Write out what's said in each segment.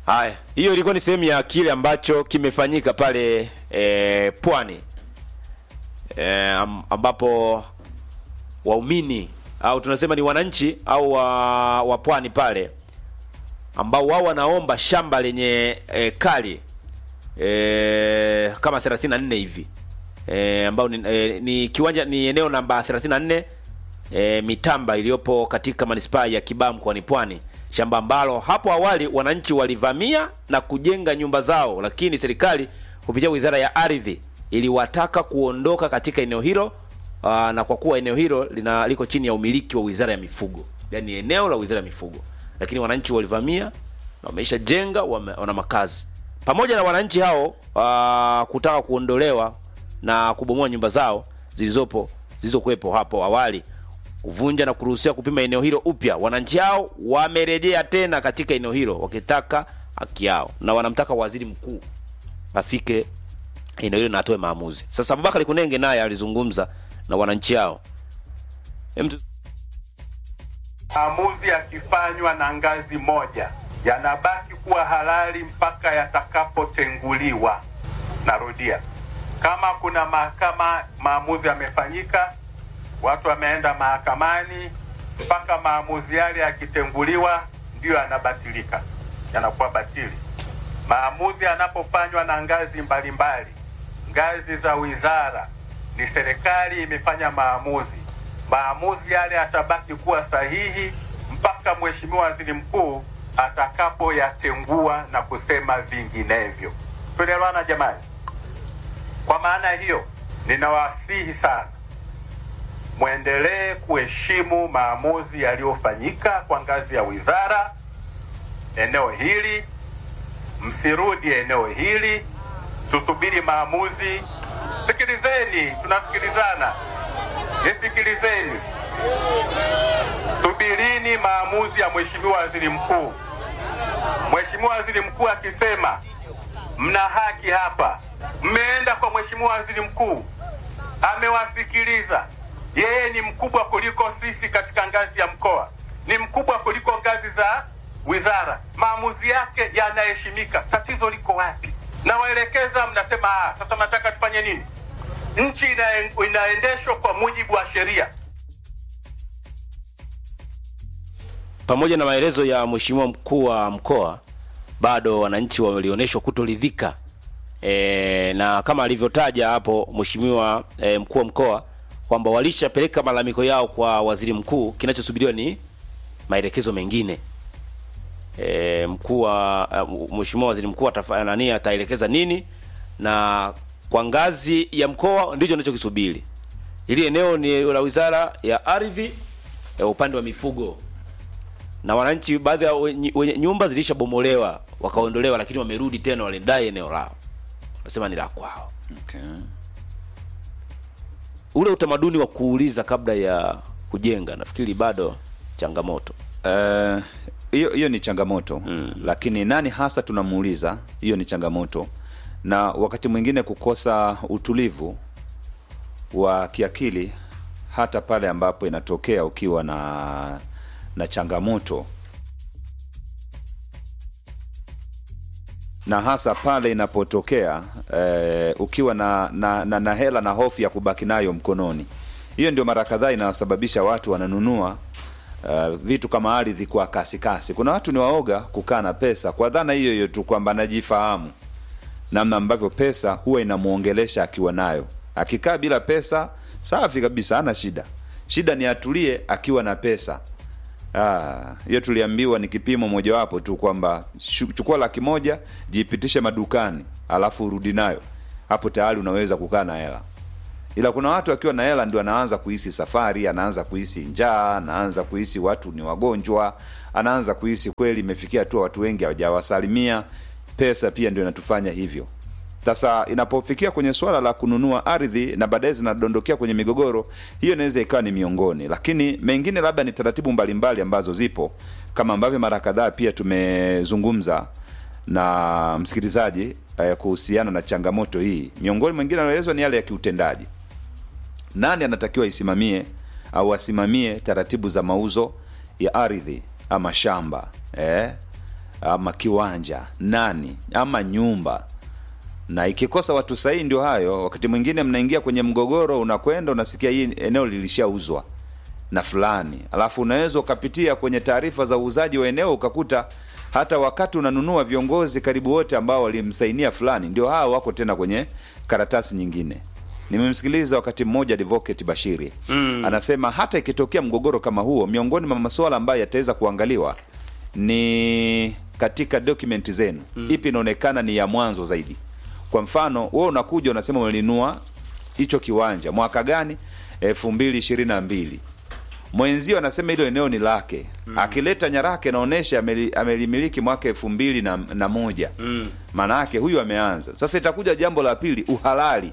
Haya, hiyo ilikuwa ni sehemu ya kile ambacho kimefanyika pale e, Pwani e, am, ambapo waumini au tunasema ni wananchi au wa, wa Pwani pale ambao wao wanaomba shamba lenye e, kali e, kama 34 hivi e, ambao ni, e, ni kiwanja ni eneo namba 34 e, Mitamba iliyopo katika manispaa ya Kibaha mkoani Pwani, shamba ambalo hapo awali wananchi walivamia na kujenga nyumba zao, lakini serikali kupitia Wizara ya Ardhi iliwataka kuondoka katika eneo hilo aa, na kwa kuwa eneo hilo lina liko chini ya umiliki wa Wizara ya Mifugo, yaani eneo la Wizara ya Mifugo, lakini wananchi walivamia na wameisha jenga, wame, wana makazi pamoja na wananchi hao aa, kutaka kuondolewa na kubomoa nyumba zao zilizopo zilizokuwepo hapo awali kuvunja na kuruhusiwa kupima eneo hilo upya. Wananchi hao wamerejea tena katika eneo hilo wakitaka haki yao, na wanamtaka waziri mkuu afike eneo hilo na atoe maamuzi. Sasa Abubakar Kunenge naye alizungumza na wananchi hao. Hem tu- maamuzi yakifanywa na ngazi moja yanabaki kuwa halali mpaka yatakapotenguliwa. Narudia, kama kuna mahakama maamuzi yamefanyika, watu wameenda mahakamani, mpaka maamuzi yale yakitenguliwa ndiyo yanabatilika, yanakuwa batili. Maamuzi yanapofanywa na ngazi mbalimbali, ngazi za wizara, ni serikali imefanya maamuzi, maamuzi yale yatabaki kuwa sahihi mpaka Mheshimiwa Waziri Mkuu atakapoyatengua na kusema vinginevyo. Tunaelewana jamani? Kwa maana hiyo, ninawasihi sana mwendelee kuheshimu maamuzi yaliyofanyika kwa ngazi ya wizara eneo hili, msirudi eneo hili, tusubiri maamuzi. Sikilizeni, tunasikilizana, nisikilizeni, subirini maamuzi ya Mheshimiwa Waziri Mkuu. Mheshimiwa Waziri Mkuu akisema mna haki hapa, mmeenda kwa Mheshimiwa Waziri Mkuu, amewasikiliza. Yeye ni mkubwa kuliko sisi katika ngazi ya mkoa, ni mkubwa kuliko ngazi za wizara. Maamuzi yake yanaheshimika. Tatizo liko wapi? Nawaelekeza, mnasema ah, sasa mnataka tufanye nini? Nchi ina, inaendeshwa kwa mujibu wa sheria. pamoja na maelezo ya mheshimiwa mkuu wa mkoa, bado wananchi walionyeshwa kutoridhika e, na kama alivyotaja hapo mheshimiwa e, mkuu wa mkoa kwamba walishapeleka malalamiko yao kwa waziri mkuu, kinachosubiriwa ni maelekezo mengine. E, mkuu wa uh, mheshimiwa waziri mkuu atafanya nani, ataelekeza nini, na kwa ngazi ya mkoa ndicho ninachokisubiri. Hili eneo ni la wizara ya ardhi ya upande wa mifugo na wananchi baadhi ya wenye, wenye nyumba zilishabomolewa wakaondolewa, lakini wamerudi tena, walidai eneo lao, wanasema ni la kwao. Okay. Ule utamaduni wa kuuliza kabla ya kujenga nafikiri bado changamoto. Eh, hiyo hiyo ni changamoto mm. Lakini nani hasa tunamuuliza, hiyo ni changamoto, na wakati mwingine kukosa utulivu wa kiakili hata pale ambapo inatokea ukiwa na na changamoto na hasa pale inapotokea eh, ukiwa na, na, na, na hela na hofu ya kubaki nayo mkononi. Hiyo ndio mara kadhaa inayosababisha watu wananunua uh, vitu kama ardhi kwa kasi kasi. Kuna watu ni waoga kukaa na pesa kwa dhana hiyo hiyo tu kwamba anajifahamu namna ambavyo pesa huwa inamuongelesha akiwa nayo. Akikaa bila pesa, safi kabisa, hana shida. Shida ni atulie akiwa na pesa. Ah, hiyo tuliambiwa ni kipimo mojawapo tu kwamba shu- chukua laki moja jipitishe madukani alafu urudi nayo, hapo tayari unaweza kukaa na hela. Ila kuna watu akiwa na hela ndio anaanza kuhisi safari, anaanza kuhisi njaa, anaanza kuhisi watu ni wagonjwa, anaanza kuhisi kweli imefikia hatua watu wengi hawajawasalimia. Pesa pia ndio inatufanya hivyo. Sasa inapofikia kwenye swala la kununua ardhi na baadaye zinadondokea kwenye migogoro, hiyo inaweza ikawa ni miongoni, lakini mengine labda ni taratibu mbalimbali ambazo zipo, kama ambavyo mara kadhaa pia tumezungumza na msikilizaji eh, kuhusiana na changamoto hii. Miongoni mwingine anaelezwa ni yale ya kiutendaji nani anatakiwa isimamie au asimamie taratibu za mauzo ya ardhi ama shamba eh? ama kiwanja nani ama nyumba na ikikosa watu sahihi ndio hayo wakati mwingine mnaingia kwenye mgogoro unakwenda unasikia hii eneo lilishauzwa na fulani alafu unaweza ukapitia kwenye taarifa za uuzaji wa eneo ukakuta hata wakati unanunua viongozi karibu wote ambao walimsainia fulani ndio hawa wako tena kwenye karatasi nyingine nimemsikiliza wakati mmoja advocate bashiri mm. anasema hata ikitokea mgogoro kama huo miongoni mwa masuala ambayo yataweza kuangaliwa ni katika dokumenti zenu mm. ipi inaonekana ni ya mwanzo zaidi kwa mfano wewe unakuja unasema umelinunua hicho kiwanja mwaka gani elfu mbili ishirini na mbili mwenzio anasema hilo eneo ni lake mm. akileta nyaraka inaonyesha ameli- amelimiliki mwaka elfu mbili na, na moja mm. maana yake huyu ameanza sasa itakuja jambo la pili uhalali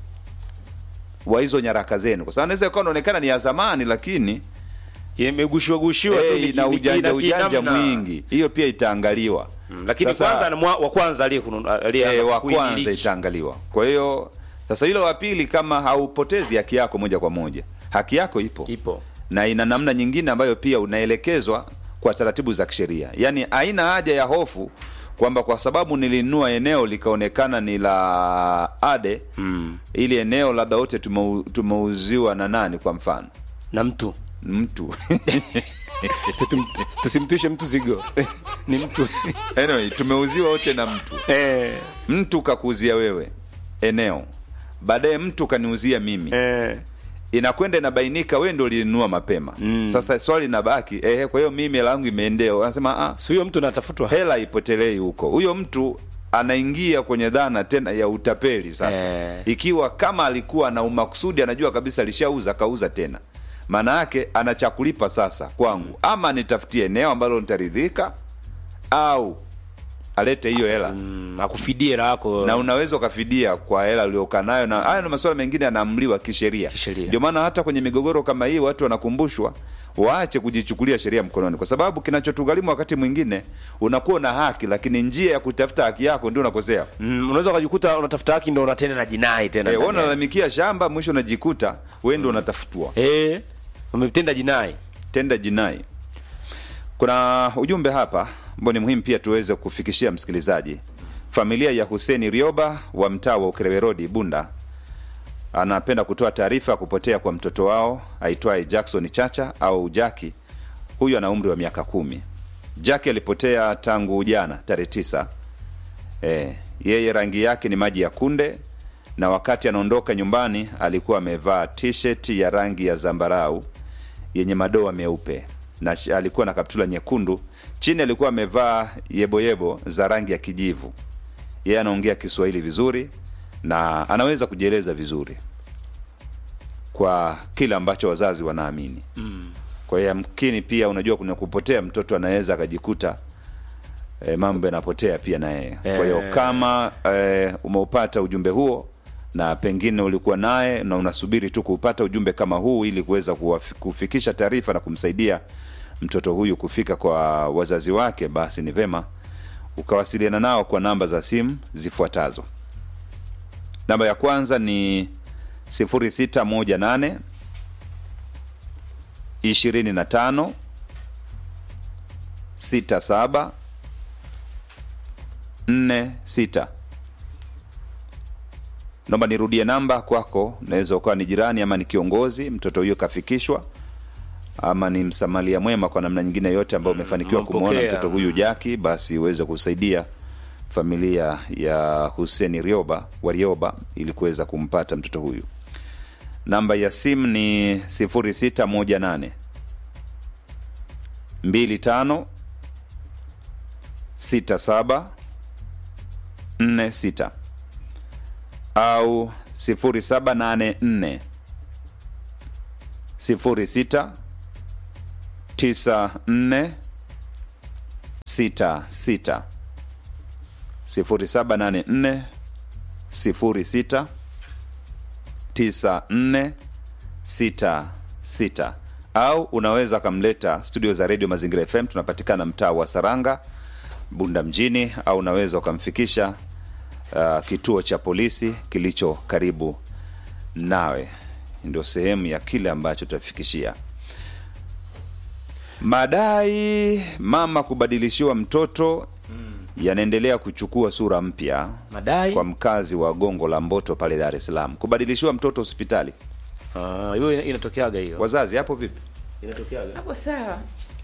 wa hizo nyaraka zenu kwa sababu naweza ikawa inaonekana ni ya zamani lakini imegushiwa gushiwa tu hey, niki- na niki- ujanja niki- ujanja namna. mwingi hiyo pia itaangaliwa Mm, lakini Sasa- kwanza ni mwa- wa kwanza aliyekununua- aliyeanza e, wa kuimiliki. kwanza itaangaliwa kwa hiyo sasa hilo wa pili kama haupotezi haki yako moja kwa moja haki yako ipo ipo na ina namna nyingine ambayo pia unaelekezwa kwa taratibu za kisheria yaani haina haja ya hofu kwamba kwa sababu nilinunua eneo likaonekana ni la ade mm. ili eneo labda wote tumeu- tumeuziwa na nani kwa mfano na mtu mtu Tutum- tusimtushe mtu zigo ni mtu anyway, tumeuziwa wote na mtu eh, mtu kakuuzia wewe eneo baadaye mtu kaniuzia mimi eh. inakwenda inabainika wewe ndo ulinunua mapema mm. sasa swali linabaki ehe kwa hiyo mimi hela yangu imeendea anasema ah, si huyo mtu natafutwa hela ipotelei huko huyo mtu anaingia kwenye dhana tena ya utapeli sasa Eh. ikiwa kama alikuwa na umakusudi anajua kabisa alishauza akauza tena maana yake ana cha kulipa sasa kwangu ama nitafutie eneo ambalo nitaridhika au alete hiyo hela mm, akufidie hela yako na unaweza ukafidia kwa hela uliokaa nayo na haya na masuala mengine yanaamliwa kisheria Kisheria. ndio maana hata kwenye migogoro kama hii watu wanakumbushwa waache kujichukulia sheria mkononi kwa sababu kinachotugharimu wakati mwingine unakuwa na haki lakini njia ya kutafuta haki yako ndio unakosea mm, unaweza ukajikuta unatafuta haki ndo unatenda na jinai tena Eh, wewe ndani yake. unalalamikia shamba mwisho unajikuta wewe ndio unatafutwa eh, umetenda jinai tenda jinai kuna ujumbe hapa ambao ni muhimu pia tuweze kufikishia msikilizaji familia ya huseni rioba wa mtaa wa ukerewe rodi bunda anapenda kutoa taarifa ya kupotea kwa mtoto wao aitwaye jackson chacha au jaki huyu ana umri wa miaka kumi jaki alipotea tangu jana tarehe tisa e, yeye rangi yake ni maji ya kunde na wakati anaondoka nyumbani alikuwa amevaa t-shirt ya rangi ya zambarau yenye madoa meupe na ch- alikuwa na kaptula nyekundu chini alikuwa amevaa yeboyebo za rangi ya kijivu yeye anaongea kiswahili vizuri na anaweza kujieleza vizuri kwa kile ambacho wazazi wanaamini mm. kwa hiyo yamkini pia unajua kuna kupotea mtoto anaweza akajikuta e, mambo yanapotea pia na yeye kwa hiyo Eh. kama e, umeupata ujumbe huo na pengine ulikuwa naye na unasubiri tu kuupata ujumbe kama huu ili kuweza kuwafi- kufikisha taarifa na kumsaidia mtoto huyu kufika kwa wazazi wake basi ni vema ukawasiliana nao kwa namba za simu zifuatazo namba ya kwanza ni 0618 25 67 46 naomba nirudie namba kwako naweza ukawa ni jirani ama ni kiongozi mtoto huyo kafikishwa ama ni msamalia mwema kwa namna nyingine yote ambayo umefanikiwa kumwona umempokea. mtoto huyu jaki basi uweze kusaidia familia ya huseni rioba warioba ili kuweza kumpata mtoto huyu namba ya simu ni 0618 25 67 46 au 0784 06 94 66 0784 06 9466 au unaweza kamleta studio za redio mazingira fm tunapatikana mtaa wa saranga bunda mjini au unaweza ukamfikisha uh, kituo cha polisi kilicho karibu nawe ndio sehemu ya kile ambacho tutafikishia Madai mama kubadilishiwa mtoto yanaendelea kuchukua sura mpya Madai kwa mkazi wa Gongo la Mboto pale Dar es Salaam. Kubadilishiwa mtoto hospitali, Ah, hiyo ina- inatokeaga hiyo. wazazi hapo vipi? Inatokeaga. hapo sawa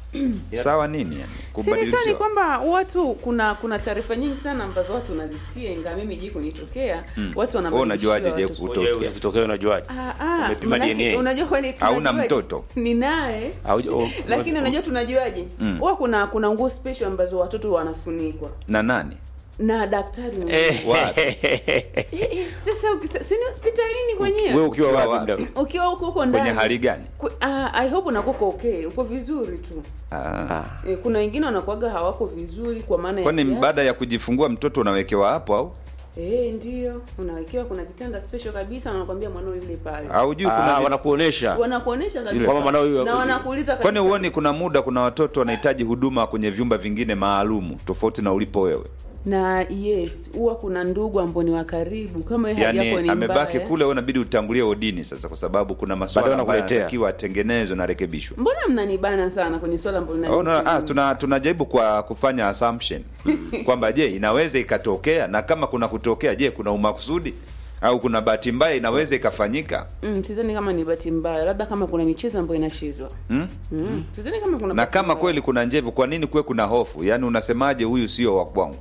Sawa nini yani? Sini Kubadilishiwa kwamba watu kuna kuna taarifa nyingi sana ambazo watu wanazisikia ingawa mimi ji kunitokea watu Wewe wanabadilishiwa unajuaje je watu. kutokea? Wewe ukitokea unajuaje? Ah, ah, Umepima manake DNA? unajua kwani Hauna tunajuaje? mtoto? ni naye Au- au- lakini unajua tunajuaje huwa kuna kuna nguo special ambazo watoto wanafunikwa na nani? na daktari mwenyewe. Eh, Wapi? Eh, eh, sasa ukisa- si ni hospitalini wewe kwenyewe ukiwa Ukiwa wapi? wapi? mda- ukiwa huko huko ndani Kwenye hali gani? Kwe- ah, I hope unakuwa uko okay uko vizuri tu Ah. eh, kuna wengine wanakuaga hawako vizuri kwa maana ya Kwani kiafya. baada ya kujifungua mtoto unawekewa hapo au Eh, ndio unawekewa kuna kitanda special kabisa na wanakwambia mwanao yule pale haujui? Ah, Kuna vi- wanakuonesha. wanakuonesha kabisa Kwamba mwanao yule- na wanakuuliza kwani kabisa. huoni kuna muda kuna watoto wanahitaji huduma kwenye vyumba vingine maalumu tofauti na ulipo wewe? na yes huwa kuna ndugu ambao ni wa karibu kama hali yako yani ni amebaki mbaya. kule, wewe unabidi utangulie odini sasa, kwa sababu kuna maswala Baadaye ambayo wanakuletea. yanatakiwa atengenezwe na rekebishwe. mbona mnanibana sana kwenye swala ambalo Oh, linanihusu no, ah, mimi? tuna tunajaribu kwa kufanya assumption kwamba je, inaweza ikatokea, na kama kuna kutokea, je, kuna umakusudi au kuna bahati mbaya inaweza ikafanyika? Mm, sidhani kama ni bahati mbaya labda kama kuna michezo ambayo inachezwa Hmm? mm. sidhani kama kuna Na bahati kama mbaya. kweli kuna njevu, kwa nini kuwe kuna hofu? Yaani unasemaje huyu sio wa kwangu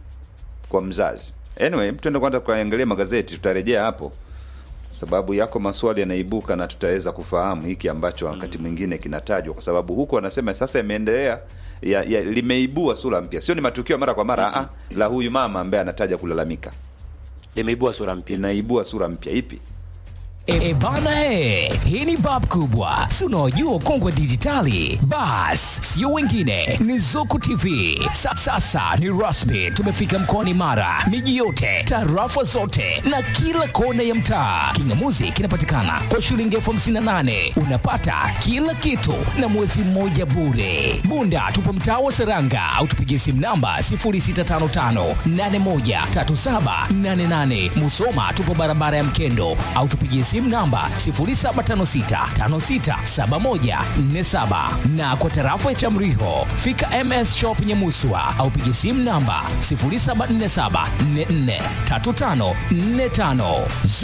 kwa mzazi? Anyway, tuende kwanza kuangalia magazeti, tutarejea hapo sababu yako maswali yanaibuka na tutaweza kufahamu hiki ambacho wakati mwingine kinatajwa, kwa sababu huku wanasema sasa imeendelea ya, ya, limeibua sura mpya, sio ni matukio ya mara kwa mara ah, la huyu mama ambaye anataja kulalamika, Limeibua sura mpya. inaibua sura mpya ipi? E, e bana e, hii ni bab kubwa, si unaojua kongwe dijitali. Bas, sio wengine ni Zuku TV. Sa, sasa ni rasmi, tumefika mkoani Mara, miji yote, tarafa zote na kila kona ya mtaa. Kingamuzi kinapatikana kwa shilingi elfu hamsini na nane unapata kila kitu na mwezi mmoja bure. Bunda tupo mtaa wa Seranga au tupigie simu namba 0655813788. Musoma tupo barabara ya Mkendo au tupigie simu namba 0756567147 na kwa tarafa ya Chamriho fika MS Shop Nyamuswa au pigie simu namba 0747443545.